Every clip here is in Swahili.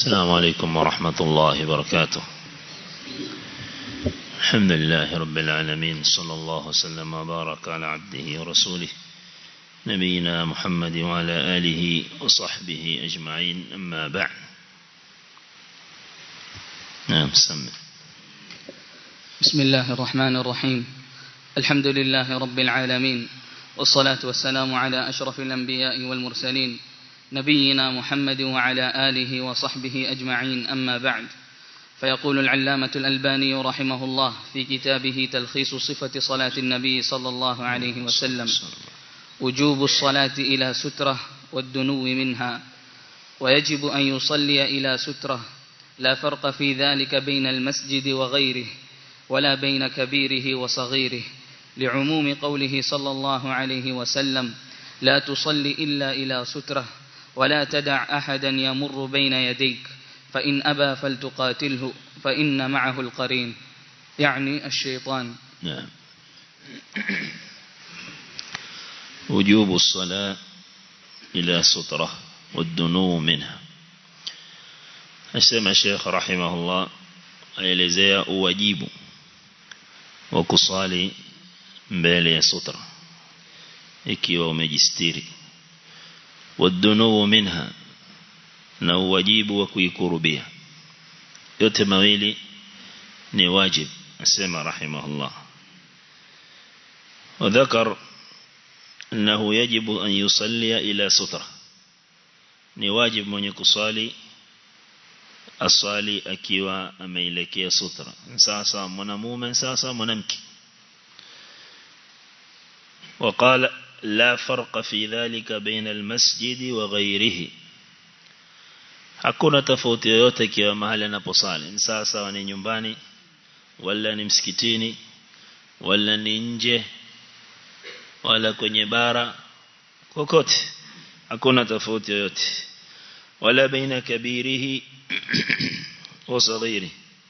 السلام عليكم ورحمة الله وبركاته الحمد لله رب العالمين صلى الله وسلم وبارك على عبده ورسوله نبينا محمد وعلى آله وصحبه أجمعين أما بعد نعم سمع بسم الله الرحمن الرحيم الحمد لله رب العالمين والصلاة والسلام على أشرف الأنبياء والمرسلين نبينا محمد وعلى آله وصحبه أجمعين أما بعد فيقول العلامة الألباني رحمه الله في كتابه تلخيص صفة صلاة النبي صلى الله عليه وسلم وجوب الصلاة إلى سترة والدنو منها ويجب أن يصلي إلى سترة لا فرق في ذلك بين المسجد وغيره ولا بين كبيره وصغيره لعموم قوله صلى الله عليه وسلم لا تصلي إلا إلى سترة ولا تدع أحدا يمر بين يديك فإن أبى فلتقاتله فإن معه القرين يعني الشيطان نعم وجوب الصلاة إلى سترة والدنو منها أسمى الشيخ رحمه الله aelezea uwajibu wa kusali mbele ya sutra ikiwa umejistiri wadunuu minha na uwajibu wa kuikurubia yote mawili ni wajib asema rahimahullah وذكر أنه يجب أن يصلي إلى سترة ni wajib mwenye kusali aswali akiwa ameelekea sutra sasa mwanamume sasa mwanamke وقال لا فرق في ذلك بين المسجد وغيره hakuna tofauti yoyote ikiwa mahali anaposali sasa ni nyumbani wala ni msikitini wala ni nje wala kwenye bara kokote hakuna tofauti yoyote wala baina kabirihi wa saghiri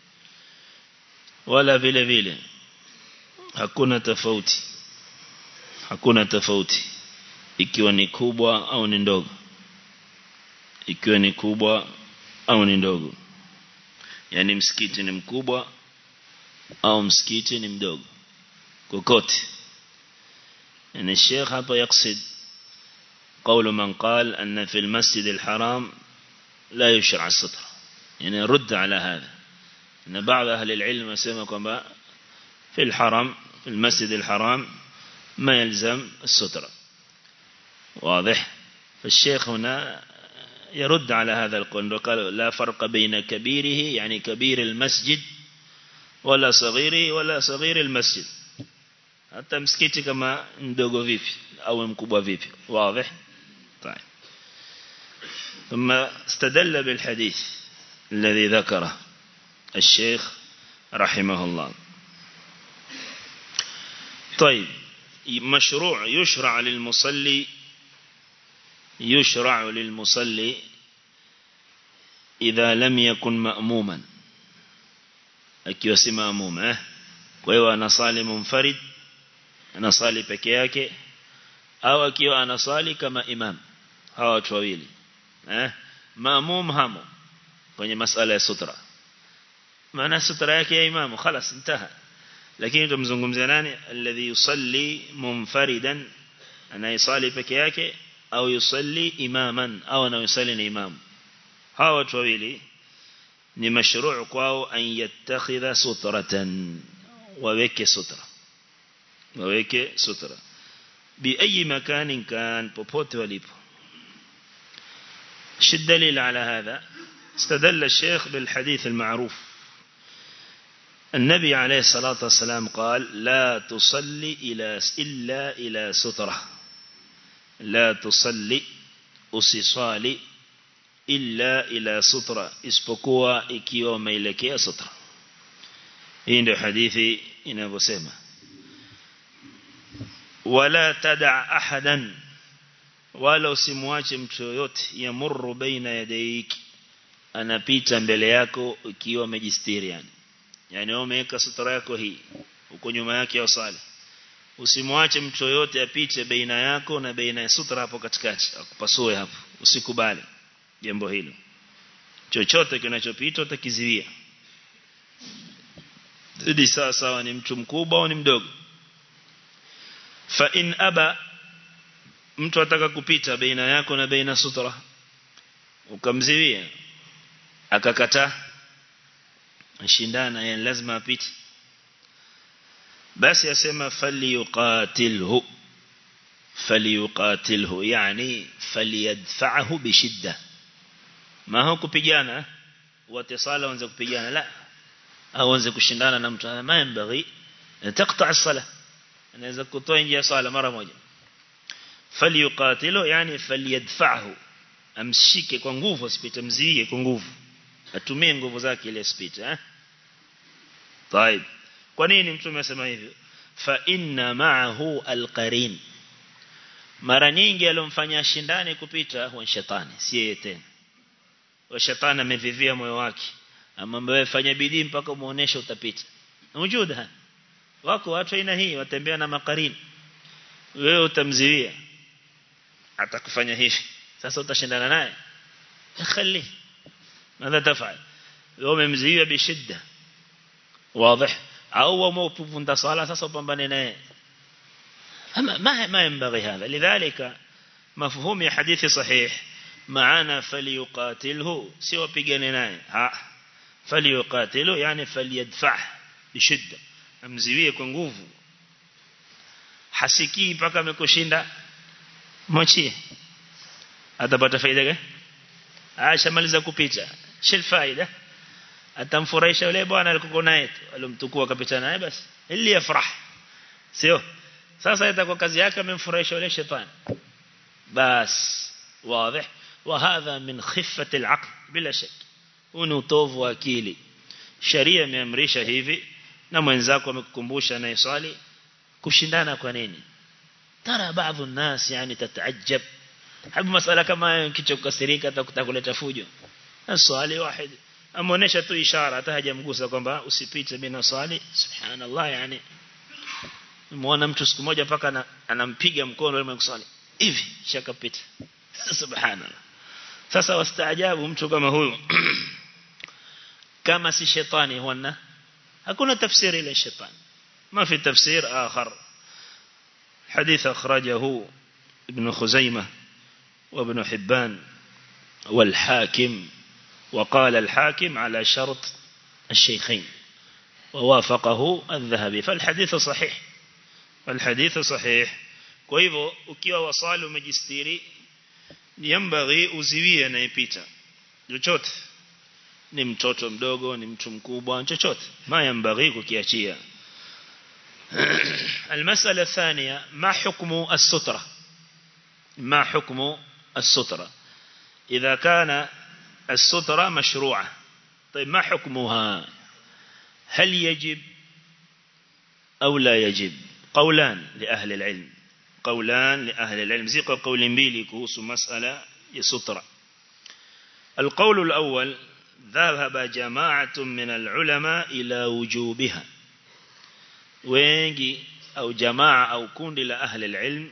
wala vile vile hakuna tofauti hakuna tofauti ikiwa ni kubwa au ni ndogo ikiwa ni kubwa au ni ndogo yani msikiti ni mkubwa au msikiti ni mdogo kokote يعني الشيخ هذا يقصد قول من قال أن في المسجد الحرام لا يشرع الستر يعني رد على هذا أن بعض أهل العلم يسمى في الحرم في المسجد الحرام ما يلزم السترة واضح فالشيخ هنا يرد على هذا القول وقال لا فرق بين كبيره يعني كبير المسجد ولا صغيره ولا صغير المسجد hata msikiti kama mdogo vipi au mkubwa vipi واضح طيب ثم استدل بالحديث الذي ذكره الشيخ رحمه الله طيب مشروع يشرع للمصلي يشرع للمصلي إذا لم يكن مأموما akiwa si maamum eh kwa hiyo anasali munfarid anasali peke yake au akiwa anasali kama imam hawa watu wawili eh maamum hamo kwenye masala ya sutra maana sutra yake ya imamu خلاص انتهى lakini tumzungumzia nani alladhi yusalli munfaridan anayesali peke yake au yusalli imaman au anayesali ni imam hawa watu wawili ni mashru' kwao an yattakhidha sutratan waweke sutra waweke sutra bi ayi makanin kan popote walipo شد دليل على هذا استدل الشيخ بالحديث المعروف النبي عليه الصلاة والسلام قال لا تصلي إلى إلا إلى سترة لا تصلي usiswali illa ila sutra isipokuwa ikiwa umeelekea sutra hii ndio hadithi inavyosema wala tada ahadan wala usimwache mtu yoyote yamurru baina yadayki anapita mbele yako ikiwa umejistiri yani yani wewe umeweka sutra yako hii uko nyuma yake ya sala usimwache mtu yoyote apite baina yako na baina ya sutra hapo katikati akupasue hapo usikubali jambo hilo chochote kinachopita utakiziwia zidi sawa sawa ni mtu mkubwa au ni mdogo fa in aba mtu ataka kupita baina yako na baina sutra ukamziwia akakataa ashindana yeye lazima apite basi asema falyuqatilhu falyuqatilhu yani falyadfa'hu bishidda ma huwa kupigana watisala wanze kupigana la au wanze kushindana na mtu ma yambaghi taqta' as-salah anaweza kutoa nje ya sala mara moja falyuqatilu yani falyadfa'hu amshike kwa nguvu asipite mzie kwa nguvu atumie nguvu zake ile asipite eh طيب kwa nini mtume amesema hivyo fa inna ma'ahu alqarin mara nyingi alomfanya shindane kupita huwa shetani si yeye tena wa shetani amevivia moyo wake amwambia wewe fanya bidii mpaka umuoneshe utapita ujuda wako watu aina hii watembea na makarini wewe utamziwia atakufanya hivi sasa utashindana naye khali ماذا تفعل يوم مزيه بشدة واضح أو موقف عند صلاة sasa upambane naye أما ما ما ينبغي هذا لذلك مفهوم حديث صحيح معنا فليقاتله سوى بيجاني naye ها فليقاتله يعني فليدفع بشدة amziwie kwa nguvu hasikii mpaka amekushinda mwachie atapata faida gani ashamaliza kupita shil faida atamfurahisha yule bwana alikuwa naye alomtukua akapita naye basi ili yafrah sio sasa itakuwa kazi yake amemfurahisha yule shetani bas واضح وهذا من خفة العقل بلا شك unutovu wa akili sharia imeamrisha hivi na mwenzako amekukumbusha na iswali kushindana kwa nini tara baadhi ya nas yani tataajab habu masala kama kicho kukasirika atakuleta fujo swali wahid amuonesha tu ishara hata hajamgusa kwamba usipite bila swali subhanallah yani muona mtu siku moja paka anampiga mkono yule mswali hivi shakapita subhanallah sasa wastaajabu mtu kama huyu kama si shetani huwa hakuna tafsiri ile shetani ما في تفسير آخر حديث أخرجه ابن خزيمة وابن حبان والحاكم وقال الحاكم على شرط الشيخين ووافقه الذهبي فالحديث صحيح فالحديث صحيح kwa hivyo ukiwa wasali umejistiri yambaghi uziwie anayepita chochote ni mtoto mdogo ni mtu mkubwa chochote ma yambaghi kukiachia المسألة الثانية ما حكم السترة ما حكم السترة إذا كان السترة مشروعة طيب ما حكمها هل يجب أو لا يجب قولان لأهل العلم قولان لأهل العلم زي قول مبيلي كوس مسألة يسترة القول الأول ذهب جماعة من العلماء إلى وجوبها wengi au jamaa au kundi la ahli ilm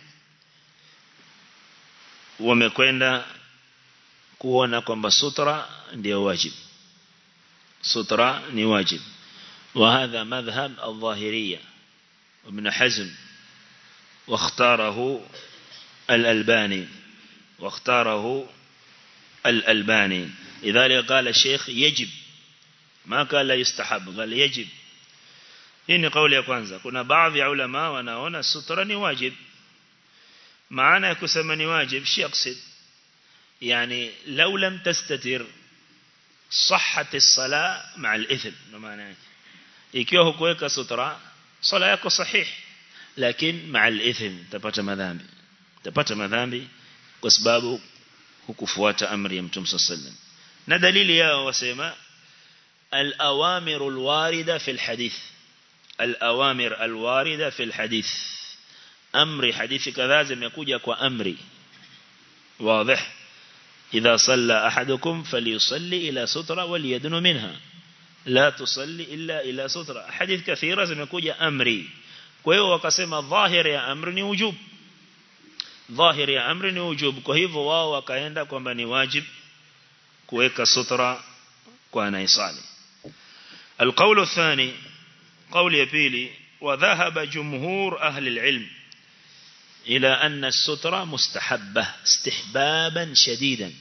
wamekwenda kuona kwamba sutra ndio wajib sutra ni wajib وهذا مذهب الظاهرية وابن حزم واختاره الألباني واختاره الألباني لذلك قال الشيخ يجب ما قال لا يستحب قال يجب hii ni kauli ya kwanza kuna baadhi ya ulama wanaona sutra ni wajib maana ya kusema ni wajib shi yaqsid yani law lam tastatir صحت الصلاه مع الاثم maana yake ikiwa hukuweka sutra sala yako sahih lakini مع الاثم utapata madhambi utapata madhambi kwa sababu hukufuata amri ya mtume sallallahu na dalili yao wasema al-awamiru al-warida fi al-hadith الأوامر الواردة في الحديث أمر حديث كذا زميكوجا كأمري واضح إذا صلى أحدكم فليصلي إلى سترة وليدن منها لا تصلي إلا إلى سترة حديث كثيرة زميكوجا أمري كويو وكسم ظاهر يا أمر وجوب ظاهر يا أمر وجوب كهيف واو وكايندا كما واجب kuweka sutra kwa anayesali القول الثاني قول يبيلي وذهب جمهور أهل العلم إلى أن السترة مستحبة استحبابا شديدا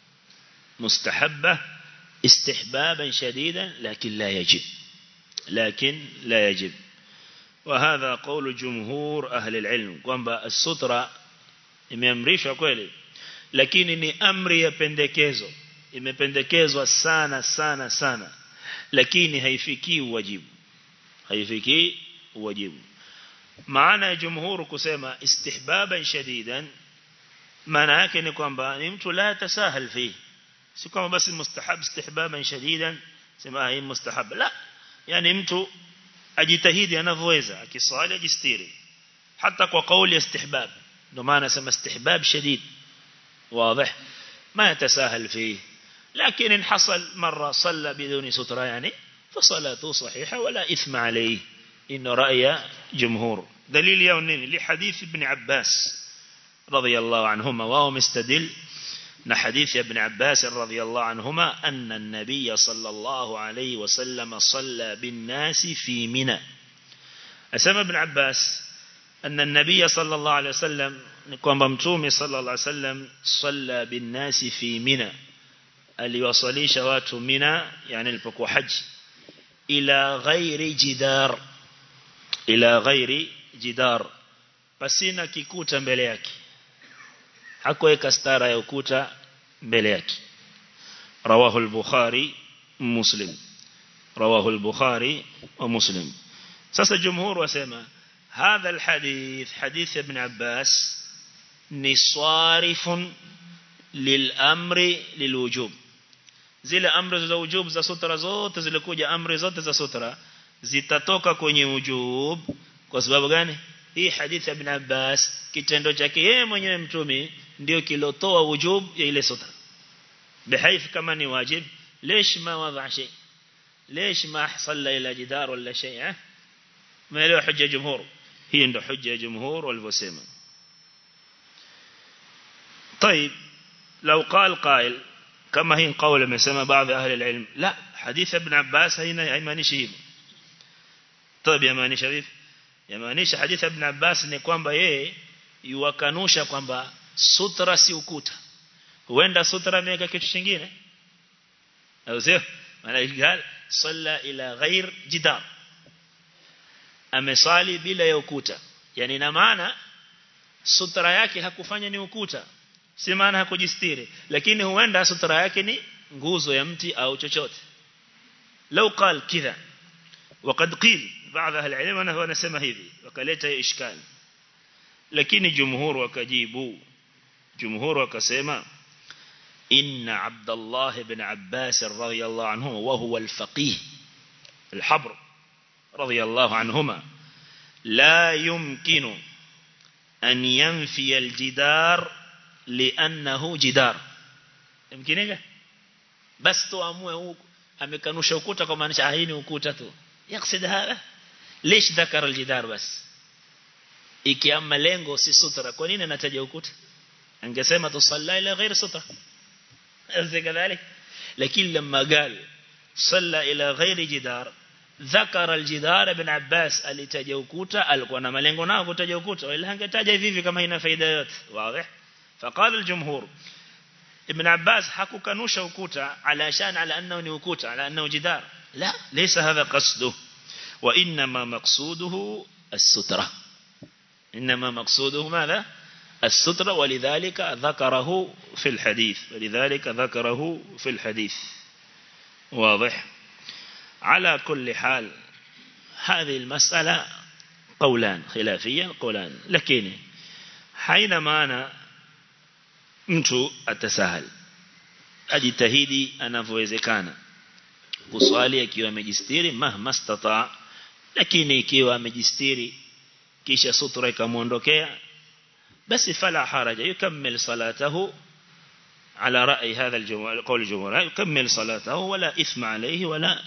مستحبة استحبابا شديدا لكن لا يجب لكن لا يجب وهذا قول جمهور أهل العلم kwamba السترة imeamrishwa kweli lakini ni amri ya pendekezo imependekezwa sana sana sana lakini haifikii wajibu haifikii wajibu maana ya jumhur kusema istihbaban shadidan maana yake ni kwamba ni mtu la tasahal fi si kama basi mustahab istihbaban shadidan sema hii mustahab la yani mtu ajitahidi anavyoweza akiswali ajistiri hata kwa kauli ya istihbab ndio maana sema istihbab shadid واضح ما يتساهل فيه لكن إن حصل مرة صلى بدون سترة يعني فصلاته صحيحة ولا إثم عليه إن رأي جمهور دليل يونين لحديث ابن عباس رضي الله عنهما وهو مستدل حديث ابن عباس رضي الله عنهما أن النبي صلى الله عليه وسلم صلى بالناس في منى أسمى ابن عباس أن النبي صلى الله عليه وسلم kwamba mtume sallallahu alaihi wasallam salla binnasi fi mina aliwasalisha watu mina yani alipokuwa haji ila ghairi jidar ila ghairi jidar pasina kikuta mbele yake hakuweka stara ya ukuta mbele yake rawahu al-bukhari muslim rawahu al-bukhari wa muslim sasa jumhur wasema هذا الحديث حديث ابن عباس ni sarifun lilamri lilwujub zile amri za wujub za sutra zote zilikuja amri zote za sutra zitatoka kwenye wujub kwa sababu gani hii hadithi ya ibn Abbas kitendo chake yeye mwenyewe mtume ndio kilotoa wujub ya ile sutra بحيث kama ni wajib ليش ما وضع شيء ليش ما صلى الى جدار ولا شيء ما له حجه جمهور هي عنده حجه جمهور والوسيمه طيب لو قال قائل كما هي قول مسمى بعض أهل العلم لا حديث ابن عباس هنا يمانيش hivyo طيب yamaanisha vipi yamaanisha حديث ابن عباس ni kwamba yeye yuwakanusha kwamba sutra si ukuta huenda sutra ameweka kitu kingine au sio maana igal salla ila ghair jidar amesali bila ya ukuta yani na maana sutra yake hakufanya ni ukuta si maana hakujistiri lakini huenda sutra yake ni nguzo ya mti au chochote لو قال كذا وقد قيل بعض اهل العلم انه anasema hivi wakaleta ishkal lakini jumhur wakajibu jumhur wakasema inna abdullah ibn abbas radhiyallahu anhu wa huwa al-faqih al-habr radhiyallahu anhuma la yumkinu an yanfi al-jidar li'annahu jidar yumkinika bas tuamue huko amekanusha ukuta kwa maanisha hii ni ukuta tu yaksid hapa ليش ذكر الجدار بس ikiama lengo si sutra kwa nini anataja ukuta angesema tusalla ila ghairi sutra kadhalik lakini lama قال صلى الى غير جدار ذكر الجدار ابن عباس alitaja ukuta alikuwa na malengo nao kutaja ukuta wala hangetaja hivi hivi kama ina faida yote wazi فقال الجمهور ابن عباس hakukanusha ukuta علشان على انه ni ukuta على انه جدار لا ليس هذا قصده وانما مقصوده الستره انما مقصوده ماذا الستره ولذلك ذكره في الحديث ولذلك ذكره في الحديث واضح على كل حال هذه المسألة قولان خلافيا قولان لكن حينما أنا mtu atasahal ajitahidi anavyowezekana kuswali akiwa amejistiri mahma stata lakini ikiwa amejistiri kisha sutra ikamuondokea basi fala haraja yukammil salatahu على رأي هذا الجمهور قول الجمهور يكمل صلاته ولا إثم عليه ولا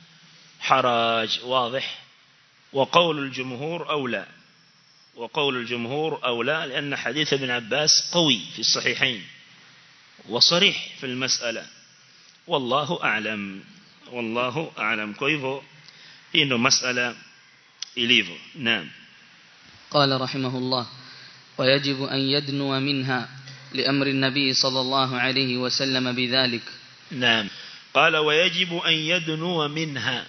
حراج واضح وقول الجمهور أولى وقول الجمهور أولى لأن حديث ابن عباس قوي في الصحيحين وصريح في المسألة wallahu a'lam wallahu a'lam kwa hivyo hii ndo masala ilivyo naam قال رحمه الله ويجب أن يدنو منها لأمر النبي صلى الله عليه وسلم بذلك نعم قال ويجب أن يدنو منها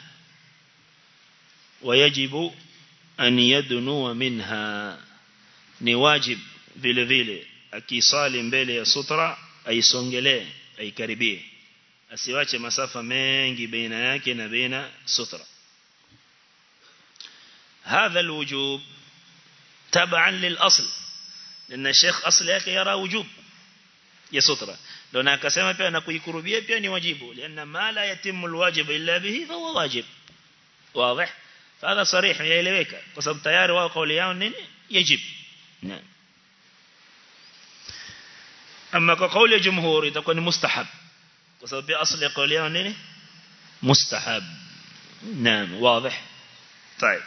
ويجب أن يدنو منها نواجب vile vile akisali mbele ya sutra aisongelee aikaribie asiwache masafa mengi baina yake na baina sutra هذا الوجوب تبعا للأصل لأن الشيخ أصل yake yara wujub ya sutra ndio na akasema pia na kuikurubia pia ni wajibu lianna ma la yatimu alwajib illa bihi fa huwa wajib واضح فهذا صريح yaeleweka kwa sababu tayari wao kauli yao nini yajib naam ama kwa kauli ya jumhur itakuwa ni mustahab kwa sababu pia asli ya kauli yao nini mustahab naam واضح طيب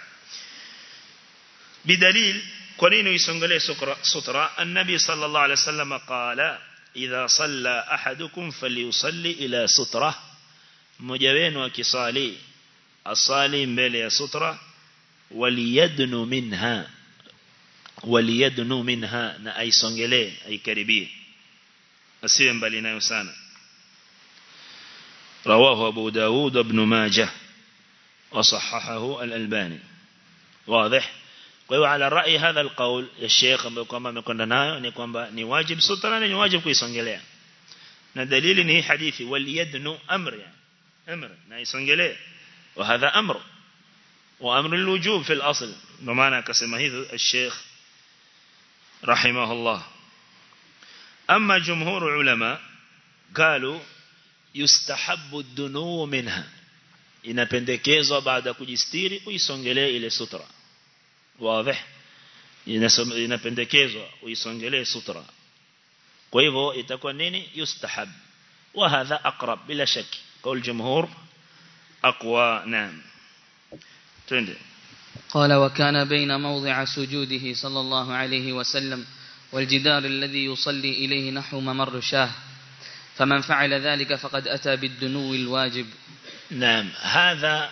بدليل kwa nini uisongelee sutra النبي صلى الله عليه وسلم قال إذا صلى أحدكم فليصلي إلى سترة mmoja wenu akisali asali mbele ya sutra waliyadnu minha waliyadnu minha na aisongelee aikaribie asiwe mbali nayo sana رواه أبو داود ابن ماجه وصححه الألباني واضح kwa hiyo ala rai hadha alqaul ya sheikh ambaye kwamba amekwenda nayo ni kwamba ni wajib sutra na ni wajib kuisongelea na dalili ni hadithi wal yadnu amr yani amr na isongelee wa hadha amr wa amr alwujub fi al-asl ndio maana akasema hivyo الشيخ رحمه الله اما جمهور علماء قالوا يستحب الدنو منها inapendekezwa baada kujistiri uisongelee ile sutra واضح inapendekezwa uisongelee sutra kwa hivyo itakuwa nini yustahab wa hadha aqrab bila shaki qaul jumhur aqwa naam twende قال وكان بين موضع سجوده صلى الله عليه وسلم والجدار الذي يصلي إليه نحو ممر شاه فمن فعل ذلك فقد أتى بالدنو الواجب نعم هذا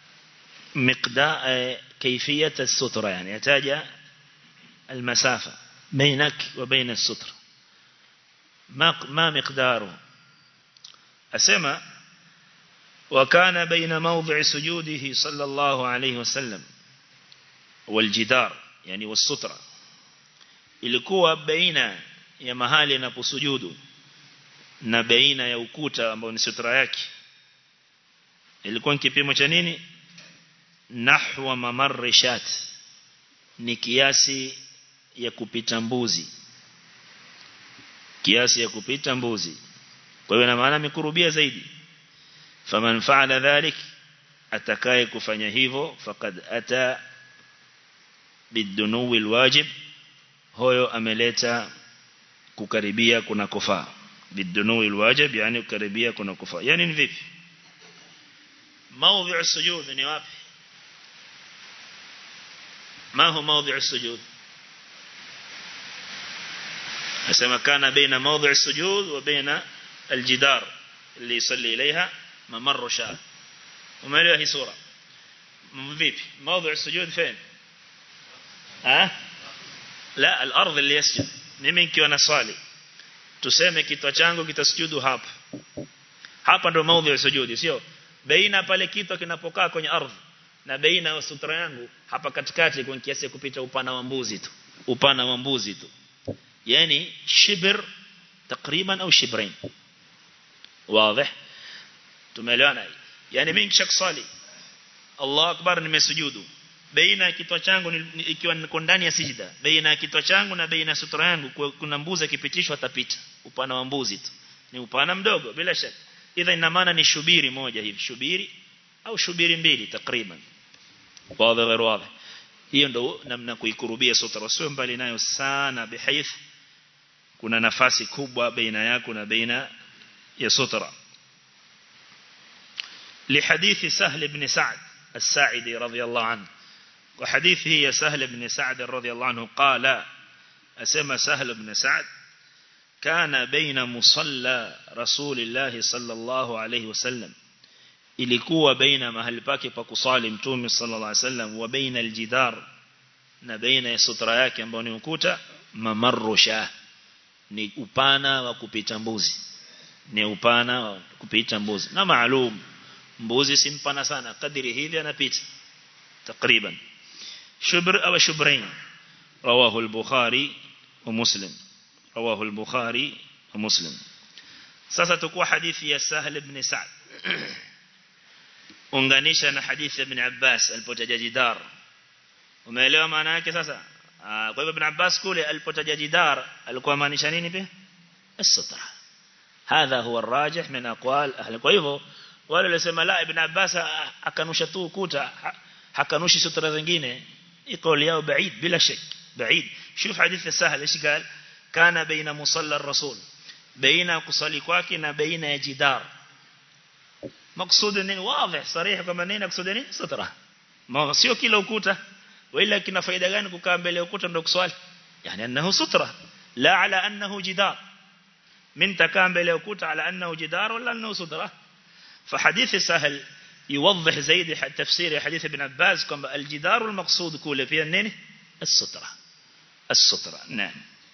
مقدار كيفية السترة يعني يحتاج المسافة بينك وبين السترة ما ما مقداره أسمى وكان بين موضع سجوده صلى الله عليه وسلم والجدار يعني والسترة ilikuwa baina ya mahali anaposujudu na baina ya ukuta ambao ni sutra yake ilikuwa ni kipimo cha nini nahwa mamarrishat ni kiasi ya kupita mbuzi kiasi ya kupita mbuzi kwa hiyo na maana amekurubia zaidi faman faala dhalik atakaye kufanya hivyo faqad ata bidunuwi alwajib hoyo ameleta kukaribia kuna kufaa bidunuwi alwajib yani kukaribia kuna kufaa yani ni vipi موضع السجود ni wapi ما هو موضع السجود أسمى كان بين موضع السجود وبين الجدار اللي يصلي إليها ممر شاه وما له هي صورة vipi موضع السجود فين ها لا الأرض اللي يسجد mimi nikiwa naswali tuseme kichwa changu kitasujudu hapa hapa ndo maudhi ya sujudi sio baina pale kichwa kinapokaa kwenye ardhi na baina ya sutra yangu hapa katikati kwa kiasi kupita upana wa mbuzi tu upana wa mbuzi tu yani shibr takriban au shibrain wazi tumeelewana yani mimi nikishakusali Allah akbar nimesujudu baina ya kichwa changu ikiwa niko ndani ya sijida baina ya kichwa changu na baina ya sutra yangu kuna mbuzi akipitishwa atapita upana wa mbuzi tu ni upana mdogo bila shaka idha ina maana ni shubiri moja hivi shubiri au shubiri mbili takriban wazi غير واضح hiyo ndo namna kuikurubia sutra sio mbali nayo sana bihaith kuna nafasi kubwa baina yako na baina ya sutra لحديث سهل بن سعد الساعدي رضي الله عنه وحديثه يا سهل بن سعد رضي الله عنه قال أسمى سهل بن سعد kana baina musalla rasulillah sallallahu alayhi wasallam ilikuwa baina mahali pake pa kusali mtume sallallahu alayhi wasallam wa baina aljidar na baina ya sutra yake ambao ni ukuta mamarusha ni upana wa kupita mbuzi ni upana wa kupita mbuzi na maalum mbuzi si mpana sana kadiri hivi anapita takriban shubr au shubrain rawahu al-bukhari wa muslim rawahu al-bukhari wa muslim sasa tukua hadithi ya sahl ibn sa'd unganisha na hadithi ya ibn abbas alipotaja jidar umeelewa maana yake sasa kwa hivyo ibn abbas kule alipotaja jidar alikuwa maanisha nini pia as-sutra hadha huwa arrajih min aqwal ahli kwa hivyo wale walisema la ibn abbas akanusha tu ukuta hakanushi sutra zingine قول yao بعيد بلا شك بعيد شوف حديث السهل ايش قال كان بين مصلى الرسول بين kusali kwake na baina ya jidar مقصود nini واضح صريح kama nini مقصود nini sutra ma sio kila ukuta wala kina faida gani kukaa mbele ya ukuta ndio kuswali yani annahu sutra la ala annahu jidar min takaa mbele ya ukuta ala annahu jidar wala annahu sutra فحديث سهل يوضح زيد تفسير حديث ابن عباس كما الجدار المقصود كله فيها النين السترة السترة نعم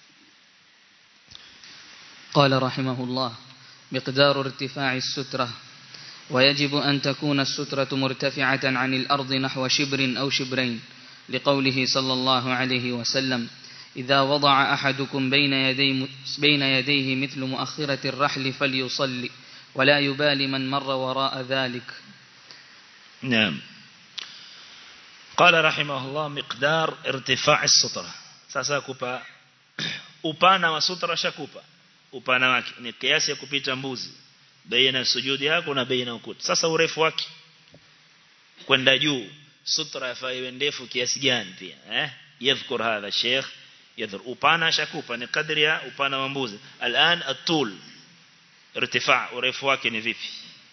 قال رحمه الله مقدار ارتفاع السترة ويجب أن تكون السترة مرتفعة عن الأرض نحو شبر أو شبرين لقوله صلى الله عليه وسلم إذا وضع أحدكم بين, يدي بين يديه مثل مؤخرة الرحل فليصلي ولا يبالي من مر وراء ذلك نعم قال رحمه الله مقدار ارتفاع السترة sasa kupa upana wa sutra shakupa upana wake ni kiasi ya kupita mbuzi baina sujudi yako na baina ukuta sasa urefu wake kwenda juu sutra yafaa iwe ndefu kiasi gani pia eh yadhkur hadha sheikh yadhkur upana shakupa ni kadri ya upana wa mbuzi al'an at-tul irtifa urefu wake ni vipi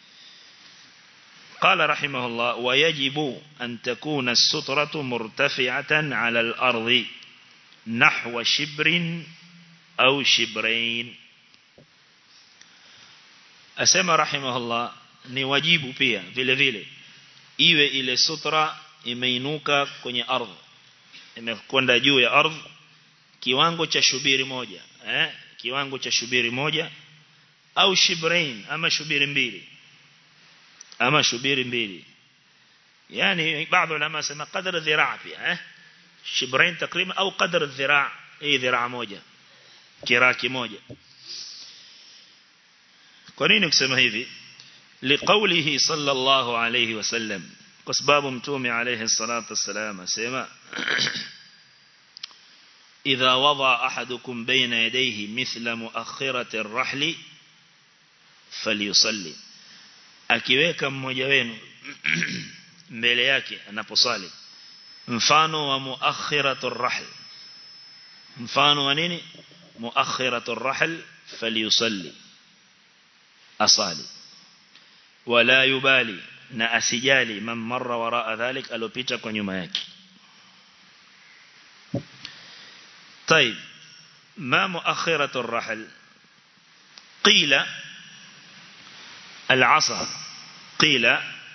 قال رحمه الله ويجب أن تكون السترة مرتفعة على الأرض نحو شبر أو شبرين أسمى رحمه الله ni wajibu pia vile vile iwe ile sutra imeinuka kwenye ardhi imekwenda juu ya ardhi kiwango cha shubiri moja eh kiwango cha shubiri moja au shibrain ama shubiri mbili ama shubiri mbili yani baadhi ulama sema qadar dhiraa pia eh shibrain takriban au qadar dhiraa hii dhiraa moja kiraa kimoja kwa nini kusema hivi liqaulihi sallallahu alayhi wasallam kwa sababu mtume alayhi salatu wasalam asema إذا وضع أحدكم بين يديه مثل مؤخرة الرحل فليصلي akiweka mmoja wenu mbele yake anaposali mfano wa muakhiratur rahl mfano wa nini muakhiratur rahl falyusalli asali wala yubali na asijali man marra waraa dhalik alopita kwa nyuma yake طيب ما مؤخرة الرحل قيل العصا قيل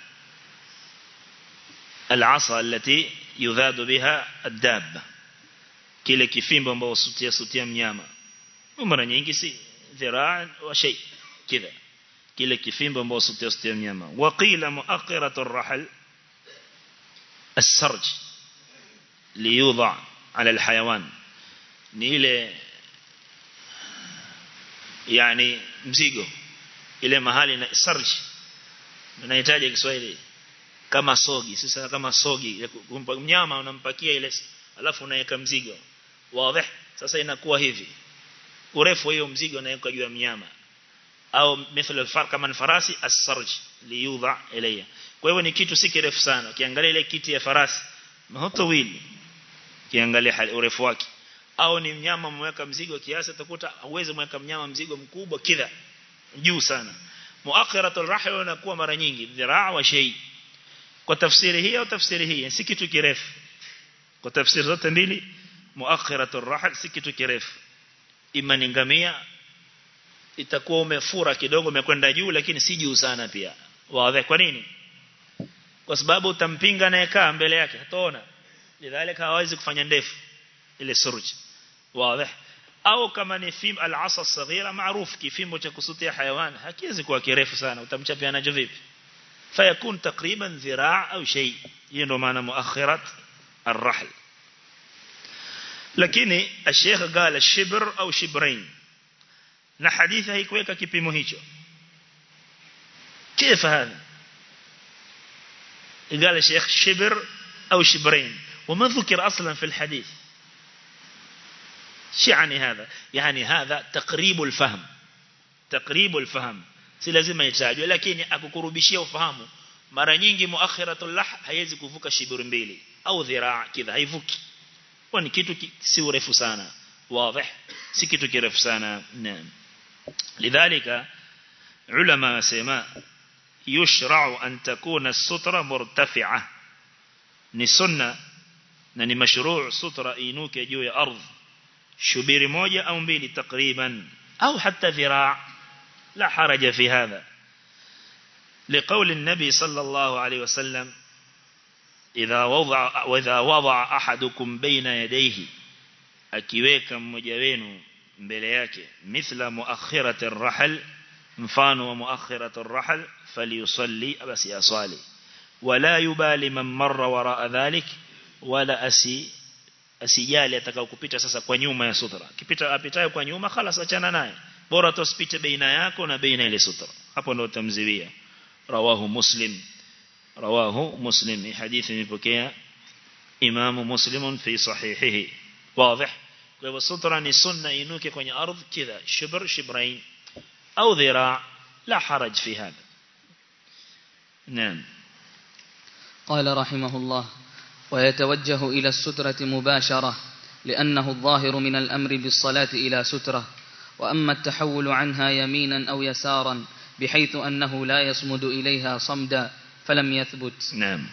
العصا التي يذاد بها الدابة kile kifimbo ambao sutia sutia mnyama mara nyingi si dhiraa wa shay kidha kile kifimbo ambao sutia sutia mnyama waqila muakhiratu ar-rahl as-sarj liyudha ala al-hayawan ni ile yani mzigo ile mahali na sarj unahitaji Kiswahili kama sogi sasa kama sogi kumpa mnyama unampakia ile alafu unaweka mzigo wazi sasa inakuwa hivi urefu hiyo mzigo unaweka juu ya mnyama au mithla alfar kama farasi as-sarj liyudha ilayya kwa hivyo ni kitu si kirefu sana ukiangalia ile kiti ya farasi mahoto wili ukiangalia urefu wake au ni mnyama mweka mzigo kiasi utakuta uweze mweka mnyama mzigo mkubwa kidha juu sana muakhiratul rahl inakuwa mara nyingi dhiraa wa shay kwa tafsiri hii au tafsiri hii si kitu kirefu kwa tafsiri zote mbili muakhiratul rahl si kitu kirefu ima ni ngamia itakuwa umefura kidogo umekwenda juu lakini si juu sana pia wazi kwa nini kwa sababu utampinga anayekaa mbele yake hataona lidhalika hawezi kufanya ndefu ile suruj wazi au kama ni fim al-asa saghira maarufu kifimbo cha kusutia hayawan hakiwezi kuwa kirefu sana utamchapia nacho vipi fayakun takriban dhiraa au shay hiyo ndo maana muakhirat الرحل lakini الشيخ قال الشبر au shibrain na hadithi haikuweka kipimo hicho كيف هذا قال الشيخ شبر أو شبرين وما ذكر أصلا في الحديث شو يعني هذا يعني هذا تقريب الفهم تقريب الفهم si lazima itajwe lakini akukurubishia ufahamu mara nyingi muakhiratul lah haiwezi kuvuka shibiri mbili au dhiraa kidha haivuki kwa ni kitu si urefu sana wazi si kitu kirefu sana naam lidhalika ulama wasema يشرع أن تكون السترة مرتفعة ni sunna na ni mashru' sutra inuke juu ya ardhi shubiri moja au mbili takriban au hata dhiraa la haraja fi hadha لقول النبي صلى الله عليه وسلم إذا وضع وإذا وضع أحدكم بين يديه akiweka mmoja wenu mbele yake mithla muakhirati ar-rahl mfano wa muakhirati ar-rahl falyusalli basi aswali wala yubali man marra wara dhalik wala asi asijali atakao kupita sasa kwa nyuma ya sutra kipita apitaye kwa nyuma خلاص achana naye bora tusipite baina yako na baina ile sutra hapo ndo utamziwia rawahu muslim rawahu muslim hadithi imepokea imamu muslimun fi sahihihi واضح kwa hivyo sutra ni sunna inuke kwenye ardhi kidha shibr shibrain au dhira la haraj fi hada نعم قال رحمه الله ويتوجه إلى السترة مباشرة لأنه الظاهر من الأمر بالصلاة إلى سترة وأما التحول عنها يمينا أو يسارا بحيث أنه لا يصمد إليها صمدا فلم يثبت نعم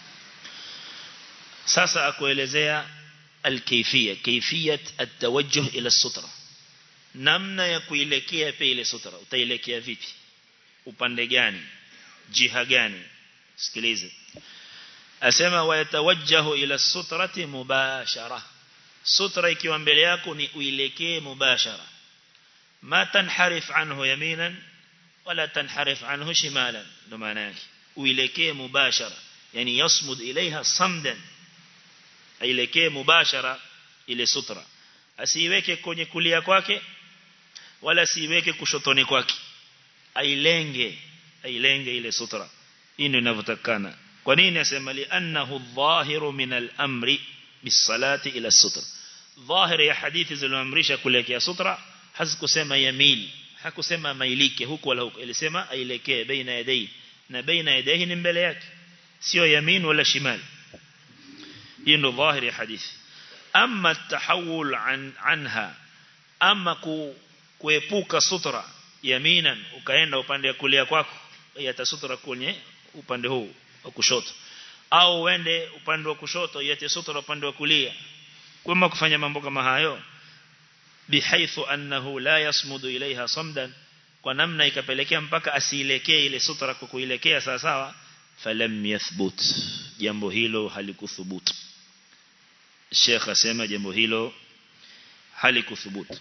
sasa akuelezea alkayfiyya kayfiyat atawajjuh ila sutra namna ya kuelekea pe ile sutra utaelekea vipi upande gani jiha gani sikilize asema wayatawajjahu ila sutrati mubashara sutra ikiwa mbele yako ni uelekee mubashara ma tanharif anhu yaminan wala tanharif anhu shimalan ndo maana yake uelekee mubashara yani yasmud ilaiha samdan ailekee mubashara ile sutra asiiweke kwenye kulia kwake wala asiiweke kushotoni kwake ailenge ailenge ile sutra hii ndio inavyotakana kwa nini asema li annahu dhahiru min al-amri bisalati ila sutra dhahiri ya hadithi zilizoamrisha kuelekea sutra hazikusema yamil hakusema mailike huku wala huku ilisema ailekee baina yadai na baina yadai ni mbele yake sio yamin wala shimal hii ndio dhahiri ya hadithi amma tahawul an anha ama ku, kuepuka sutra yaminan ukaenda upande wa kulia kwako yata sutra kwenye upande huu wa kushoto au uende upande wa kushoto yate sutra upande wa kulia kama kufanya mambo kama hayo bihaithu annahu la yasmudu ilaiha samdan kwa namna ikapelekea mpaka asielekee ile sutra kwa kuilekea sawa sawa falam yathbut jambo hilo halikuthubutu Sheikh asema jambo hilo halikuthubutu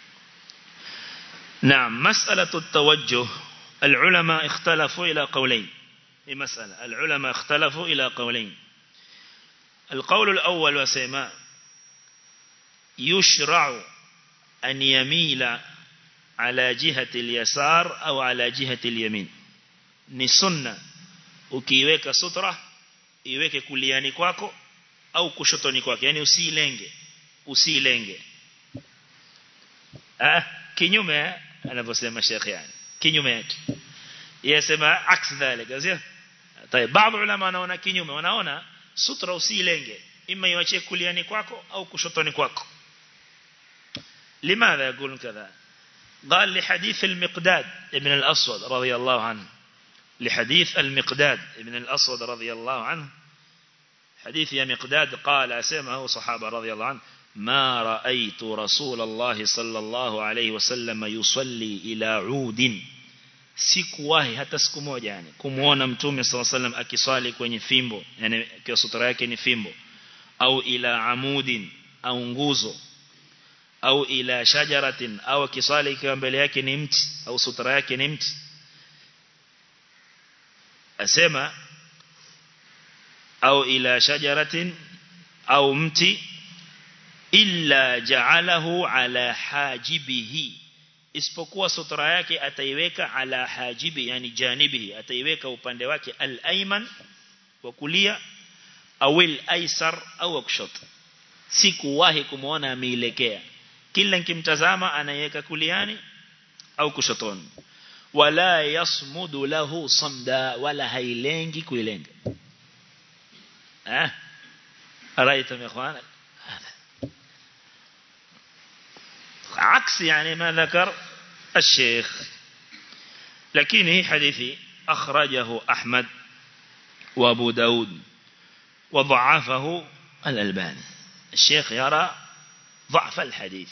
نعم مسألة التوجه العلماء اختلفوا إلى قولين في مسألة العلماء اختلفوا إلى قولين القول الأول وسيما يشرع أن يميل على جهة اليسار أو على جهة اليمين نسنة ukiweka sutra iweke kuliani kwako au kushotoni kwako yani usilenge usilenge ah kinyume anavyosema Sheikh yani kinyume yake yasema aks dhalika sio طيب baadhi ulama wanaona kinyume wanaona sutra usilenge ima iwache kuliani kwako au kushotoni kwako لماذا يقولون كذا قال لحديث المقداد ابن الأسود رضي الله عنه لحديث المقداد ابن الأسود رضي الله عنه حديث يا مقداد قال أسمعه صحابة رضي الله عنه ما رأيت رسول الله صلى الله عليه وسلم يصلي إلى عود sikuwahi hata siku moja yani kumuona mtume sallallahu alaihi wasallam akiswali kwenye fimbo yani kwa sutra yake ni fimbo au ila amudin au nguzo au ila shajaratin au akiswali ikiwa mbele yake ni mti au sutra yake ni mti asema au ila shajaratin au mti illa ja'alahu ala hajibihi isipokuwa sutra yake ataiweka ala hajibi yani janibihi ataiweka upande wake al-ayman wa kulia au al-aysar au kushoto sikuwahi kumuona ameelekea kila nikimtazama anaiweka kuliani au kushotoni wala yasmudu lahu samda wala hailengi kuilenga eh araita ikhwana عكس يعني ما ذكر الشيخ لكن هي حديثي أخرجه أحمد وابو داود وضعفه الألباني الشيخ يرى ضعف الحديث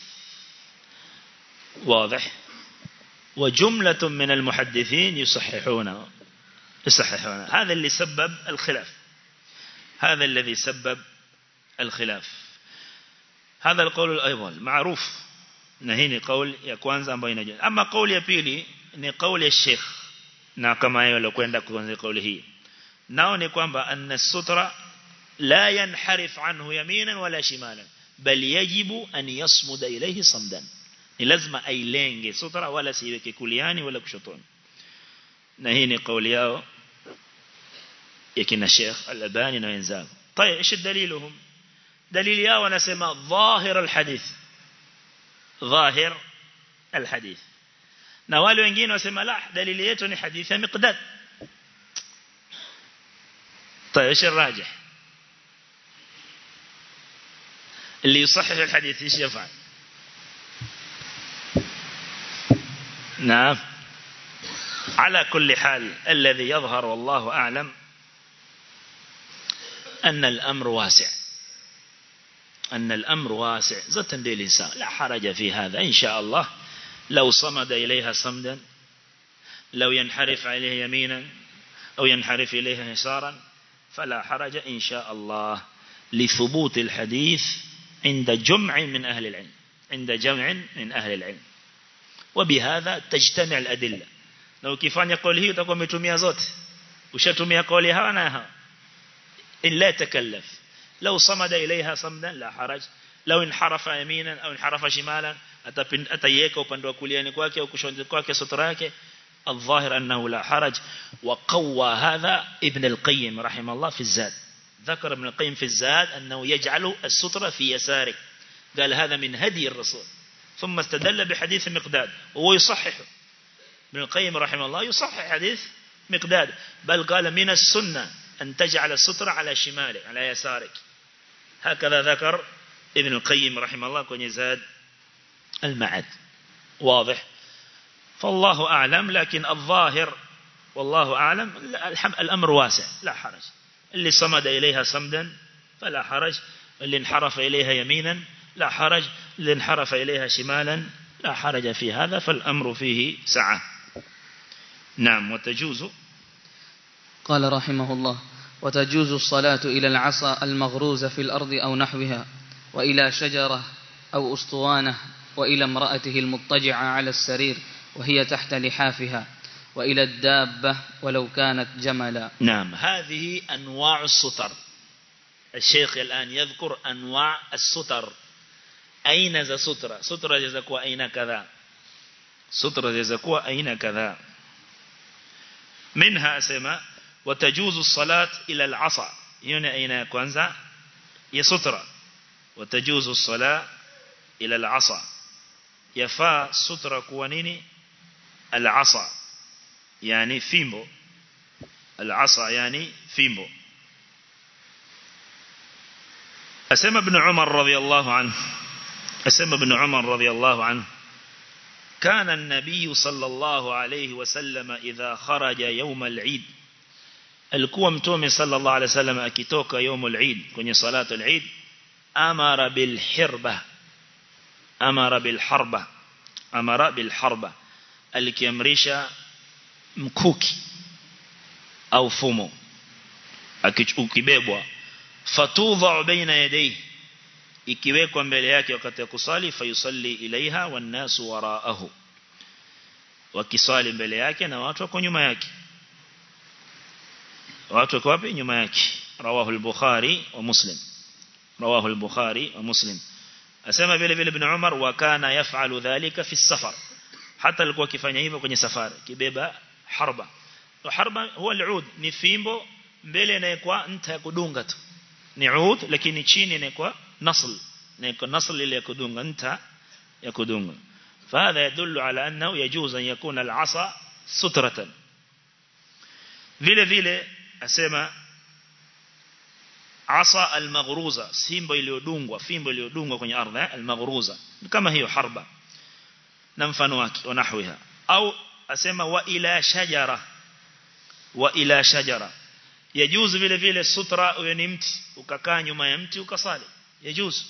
واضح وجملة من المحدثين يصححونه يصححونه هذا اللي سبب الخلاف هذا الذي سبب الخلاف هذا القول الأيضا معروف na hii ni kauli ya kwanza ambayo inajua ama kauli ya pili ni kauli ya Sheikh na kama yeye alikwenda kuanza kauli hii nao ni kwamba anna sutra la yanharif anhu yaminan wala shimalan bal yajibu an yasmuda ilayhi samdan ni lazima ailenge sutra wala siweke kuliani wala kushotoni na hii ni kauli yao ya kina Sheikh Al-Albani na wenzao طيب ايش دليلهم دليل yao wanasema dhahir al-hadith ظاهر الحديث na wale wengine wasema la dalili yetu ni hadithi ya miqdad طيب ايش الراجح اللي يصحح الحديث ايش يفعل نعم على كل حال الذي يظهر والله أعلم أن الأمر واسع أن الأمر واسع زتا للإنسان لا حرج في هذا إن شاء الله لو صمد إليها صمدا لو ينحرف عليه يمينا أو ينحرف إليها يسارا فلا حرج إن شاء الله لثبوت الحديث عند جمع من أهل العلم عند جمع من أهل العلم وبهذا تجتمع الأدلة لو كيفان قول هي تقوم بتمية زوت وشتمية قولي ها أنا إن لا تكلف لو صمد إليها صمدا لا حرج لو انحرف يمينا أو انحرف شمالا أتيك وبندوا كليان كواكي وكشون كواكي ستراك الظاهر أنه لا حرج وقوى هذا ابن القيم رحمه الله في الزاد ذكر ابن القيم في الزاد أنه يجعل السترة في يسارك قال هذا من هدي الرسول ثم استدل بحديث مقداد وهو يصحح ابن القيم رحمه الله يصحح حديث مقداد بل قال من السنة أن تجعل السترة على شمالك على يسارك هكذا ذكر ابن القيم رحمه الله كون يزاد المعد واضح فالله أعلم لكن الظاهر والله أعلم الأمر واسع لا حرج اللي صمد إليها صمدا فلا حرج اللي انحرف إليها يمينا لا حرج اللي انحرف إليها شمالا لا حرج في هذا فالأمر فيه سعة نعم وتجوز قال رحمه الله وتجوز الصلاة إلى العصا المغروزة في الأرض أو نحوها وإلى شجرة أو أسطوانة وإلى امرأته المضطجعة على السرير وهي تحت لحافها وإلى الدابة ولو كانت جملا نعم هذه أنواع الستر الشيخ الآن يذكر أنواع الستر أين ذا سترة سترة جزاكوا أين كذا سترة جزاكوا أين كذا منها أسمى وتجوز الصلاة إلى العصا هنا أين كwanza يسترة وتجوز الصلاة إلى العصا يفا سترة كوانيني العصا يعني فيمبو العصا يعني فيمبو أسمى ابن عمر رضي الله عنه أسمى ابن عمر رضي الله عنه كان النبي صلى الله عليه وسلم إذا خرج يوم العيد alikuwa mtume sallallahu alaihi wasallam akitoka يوم العيد kwenye salatu al-Eid amara bil hirba amara bil harba amara bil harba alikiamrisha mkuki au fumo ukibebwa fatudha baina yadayhi ikiwekwa mbele yake wakati wa kusali fayusalli ilaiha wan nasu waraahu wakisali mbele yake na watu wako nyuma yake watu wako wapi nyuma yake rawahu al-bukhari wa muslim rawahu al-bukhari wa muslim asema vile vile ibn umar wa kana yaf'alu dhalika fi safar hata alikuwa akifanya hivyo kwenye safari kibeba harba harba huwa al-ud ni fimbo mbele inayokuwa nta ya kudunga tu ni ud lakini chini inakuwa nasl inakuwa nasl ile ya kudunga nta ya kudunga فهذا يدل على أنه يجوز أن يكون العصا سترة vile vile asema asa almaghruza simbo iliyodungwa fimbo iliyodungwa kwenye ardhi almaghruza kama hiyo harba na mfano wake wanahwiha au asema wa ila shajara wa ila shajara yajuzu vile vile sutra uwe ni mti ukakaa nyuma ya mti ukasali yajuzu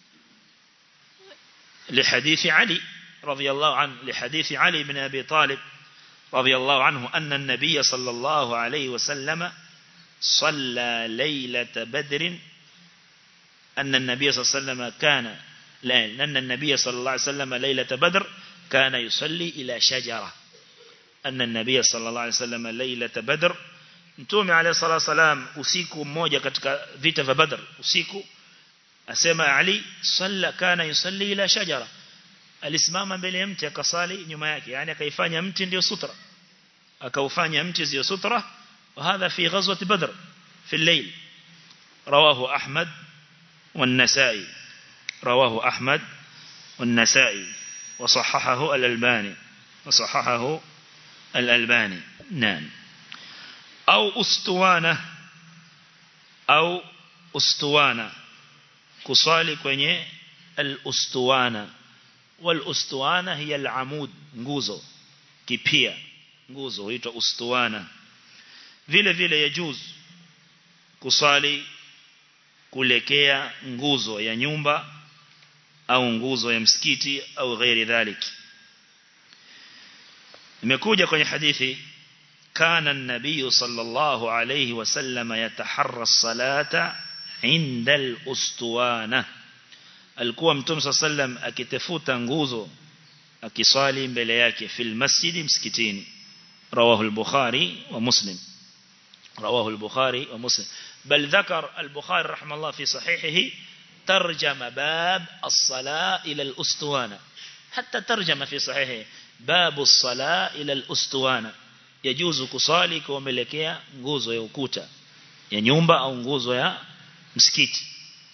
لحديث علي رضي الله عنه لحديث علي بن أبي طالب رضي الله عنه أن النبي صلى الله عليه وسلم صلى ليلة بدر أن النبي صلى الله عليه وسلم كان لا أن النبي صلى الله عليه وسلم ليلة بدر كان يصلي إلى شجرة أن النبي صلى الله عليه وسلم ليلة بدر Mtume عليه الصلاة والسلام usiku mmoja katika vita vya Badr usiku asema Ali salla kana yusalli ila shajara alisimama mbele ya mti akasali nyuma yake yani akaifanya mti ndio sutra akaufanya mti ndio sutra وهذا في غزوة بدر في الليل رواه أحمد والنسائي رواه أحمد والنسائي وصححه الألباني وصححه الألباني نعم أو أستوانة أو أستوانة كصالي كوني الأستوانة والأستوانة هي العمود nguzo kipia nguzo huitwa ustuana vile vile yajuz kusali kulekea nguzo ya nyumba au nguzo ya msikiti au ghairi dhalik imekuja kwenye hadithi kana an-nabiy sallallahu alayhi wasallam yataharra as-salata 'inda al-ustuwana alikuwa mtume sallam akitafuta nguzo akisali mbele yake fil masjid msikitini rawahu al-bukhari wa muslim رواه البخاري ومسلم بل ذكر البخاري رحمه الله في صحيحه ترجم باب الصلاة إلى الأستوانة حتى ترجم في صحيحه باب الصلاة إلى الأستوانة يجوز كصالي كوملكيا nguzo ya ukuta ya nyumba au nguzo ya msikiti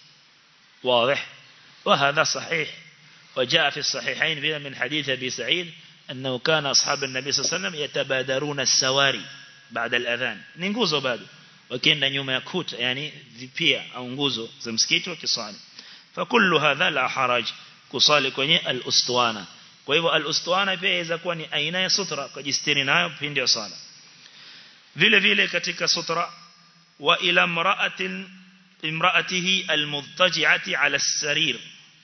واضح وهذا صحيح وجاء في الصحيحين من حديث أبي سعيد أنه كان أصحاب النبي صلى الله عليه وسلم يتبادرون السواري بعد الأذان ni nguzo bado wakienda nyuma ya kuta yani vipia au nguzo za msikiti wakisali fakullu hadha la haraj kusali kwenye al-ustuwana kwa hivyo al-ustuwana pia inaweza kuwa ni aina ya sutra kujistiri nayo pindi ya sala vile vile katika sutra wa ila imra'atin imra'atihi al-mudtaji'ati 'ala as-sarir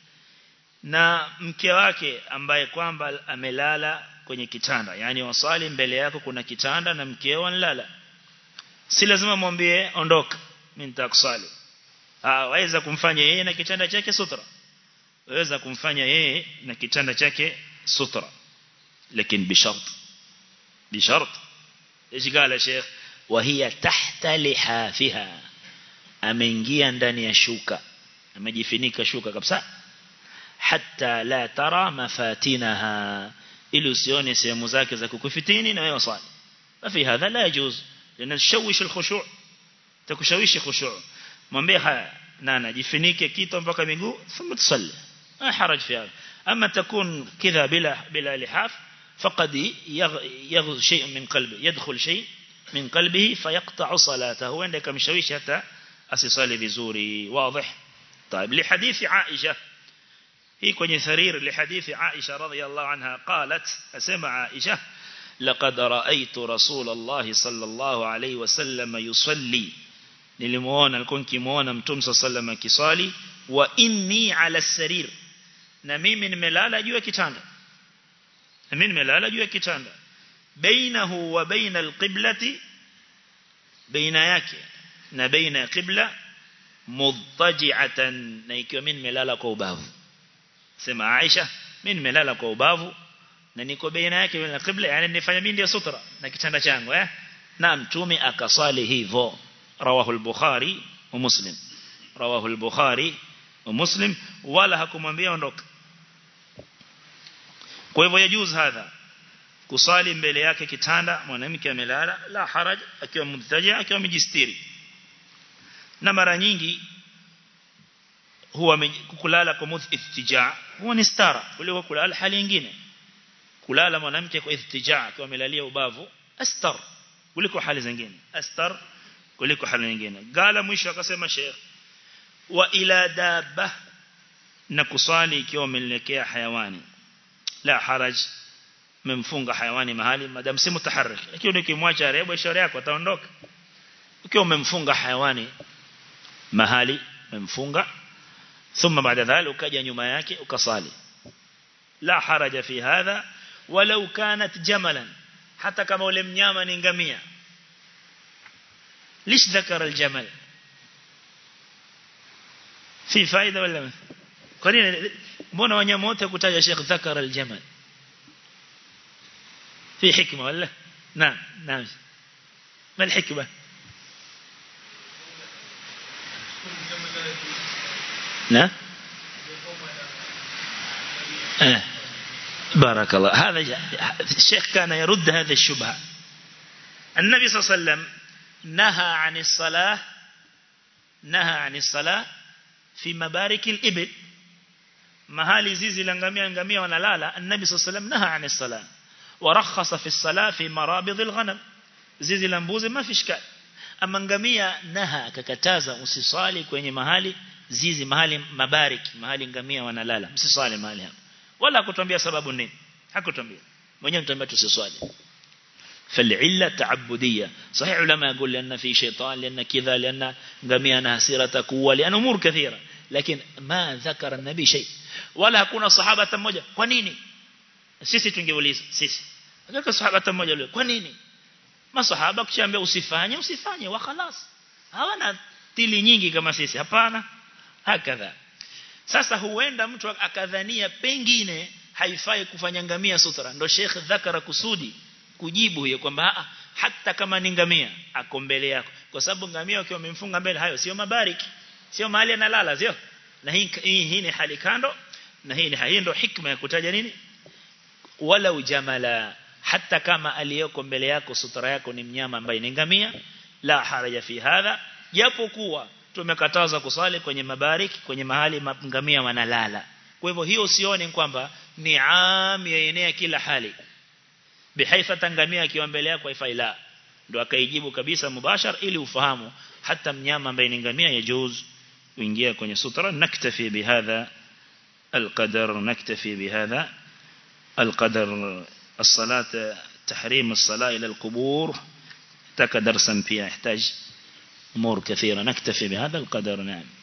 na mke wake ambaye kwamba amelala kwenye kitanda yani wasali mbele yako kuna kitanda na mkeo analala si lazima mwambie ondoka mimi nitakusali ah waweza kumfanya yeye na kitanda chake sutra waweza kumfanya yeye na kitanda chake sutra lakini bishart bishart ايش قال الشيخ وهي تحت لحافها ameingia ndani ya shuka amejifunika shuka kabisa hatta la tara mafatinaha ili usione sehemu zake za kukufitini na wewe swali fafi hadha la yajuz lana tushawish alkhushu' takushawishi khushu' mwambie haya nana jifinike kitu mpaka miguu thumma tusalli ma haraj fi hadha ama takun kidha bila bila lihaf faqad yaghz shay min qalbi yadkhul shay min qalbihi fayaqta'u salatahu wenda kamshawishi hata asisali vizuri wazi طيب لحديث عائشه hii kwenye sarir lihadithi Aisha radhiyallahu anha qalat asema Aisha laqad ra'aytu Rasulullah sallallahu alayhi wasallam yusalli nilimuona alikuwa nikimuona mtume sallallahu akisali wa inni ala sarir na mimi nimelala juu ya kitanda na mimi nimelala juu ya kitanda bainahu wa baina alqiblati baina yake na baina qibla mudtaji'atan na ikiwa mimi nimelala kwa ubavu sema Aisha mimi nimelala kwa ubavu na niko baina yake na qibla yani nifanya mimi ndio sutra na kitanda changu eh na mtume akasali hivyo rawahu al-bukhari wa muslim rawahu al-bukhari wa muslim wala hakumwambia ondoka kwa hivyo yajuz hadha kusali mbele yake kitanda mwanamke amelala la haraj akiwa mudtaji akiwa amejistiri na mara nyingi huwa kulala kwa mudh ittija huwa ni stara kuliko kulala hali nyingine kulala mwanamke kwa ittija akiwa amelalia ubavu astar kuliko hali zingine astar kuliko hali nyingine gala mwisho akasema sheikh wa ila dabba na kusali ikiwa umelekea hayawani la haraj memfunga hayawani mahali madam si mutaharrik lakini ukimwacha rebo ishara yako ataondoka ukiwa umemfunga hayawani mahali memfunga ثم بعد ذلك ukaja nyuma yake ukasali la haraja fi hadha walau kanat jamalan hata kama ule mnyama ni ngamia ليش ذكر الجمل في فائده ولا kwa nini mbona wanyama wote kutaja Sheikh ذكر الجمل في حكمه ولا نعم نعم ما الحكمه نعم آه. بارك الله هذا الشيخ كان يرد هذا الشبهة النبي صلى الله عليه وسلم نهى عن الصلاة نهى عن الصلاة في مبارك الإبل mahali zizi la ngamia ngamia wanalala annabi sallallahu alayhi wasallam naha ani sala warakhasa fi sala fi marabid alghanam zizi la mbuzi ma fi shikali ama ngamia naha akakataza usiswali kwenye mahali zizi mahali mabariki mahali ngamia wanalala msiswali mahali hapo wala hakutuambia sababu nini hakutuambia mwenyewe mtuambia tusiswali فالعلة تعبدية صحيح علماء يقول لأن في شيطان لأن كذا لأن قميانا سيرة قوة لأن أمور كثيرة لكن ما ذكر النبي شيء ولا hakuna sahaba mmoja kwa nini sisi tungeuliza sisi hakuna sahaba mmoja yule kwa nini masahaba kuchambia usifanye usifanye wa khalas hawana tili nyingi kama sisi hapana hakadha sasa huenda mtu akadhania pengine haifai kufanya ngamia sutra ndo Sheikh dhakara kusudi kujibu hiyo kwamba hata kama ni ngamia ako mbele yako kwa sababu ngamia ukiwa umemfunga mbele hayo sio mabariki sio mahali analala sio na hii hii ni hali kando na hii ni hii ndio hikma ya kutaja nini wala ujamala hata kama aliyoko mbele yako sutra yako ni mnyama ambaye ni ngamia la haraja fi hadha japokuwa tumekataza kusali kwenye mabariki kwenye mahali ngamia wanalala kwa hivyo hiyo usione kwamba ni am yaenea kila hali bihaifa tangamia akiwa mbele yako haifai la ndo akaijibu kabisa mubashar ili ufahamu hata mnyama ambaye ni ngamia yajuz kuingia kwenye sutra naktafi bihadha القدر نكتفي بهذا القدر الصلاة تحريم الصلاة إلى القبور تك درسا فيها يحتاج أمور كثيرة نكتفي بهذا القدر نعم